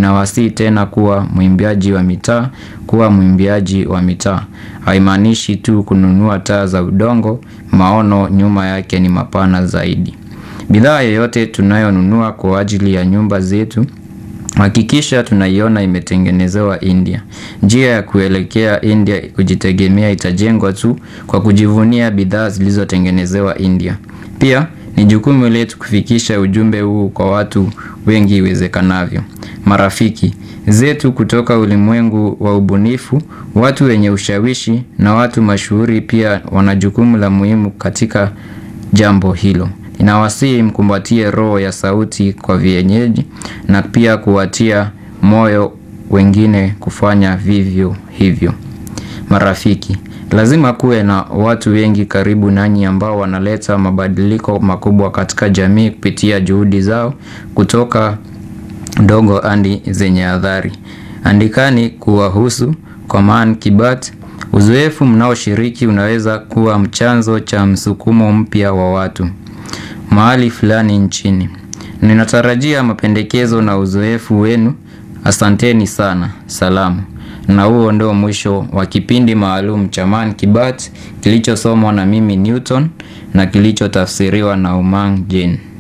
ninawasihi tena kuwa mwimbiaji wa mitaa, kuwa mwimbiaji wa mitaa. Haimaanishi tu kununua taa za udongo, maono nyuma yake ni mapana zaidi. Bidhaa yoyote tunayonunua kwa ajili ya nyumba zetu, hakikisha tunaiona imetengenezewa India. Njia ya kuelekea India kujitegemea itajengwa tu kwa kujivunia bidhaa zilizotengenezewa India. Pia ni jukumu letu kufikisha ujumbe huu kwa watu wengi iwezekanavyo. Marafiki zetu kutoka ulimwengu wa ubunifu, watu wenye ushawishi na watu mashuhuri pia wana jukumu la muhimu katika jambo hilo. Ninawasihi mkumbatie roho ya sauti kwa vienyeji na pia kuwatia moyo wengine kufanya vivyo hivyo. Marafiki, lazima kuwe na watu wengi karibu nanyi ambao wanaleta mabadiliko makubwa katika jamii kupitia juhudi zao kutoka ndogo hadi zenye athari. Andikani kuwahusu kwa Man Kibat. Uzoefu mnaoshiriki unaweza kuwa mchanzo cha msukumo mpya wa watu mahali fulani nchini. Ninatarajia mapendekezo na uzoefu wenu. Asanteni sana. Salamu. Na huo ndio mwisho wa kipindi maalum cha Man Kibat kilichosomwa na mimi Newton na kilichotafsiriwa na Umang Jane.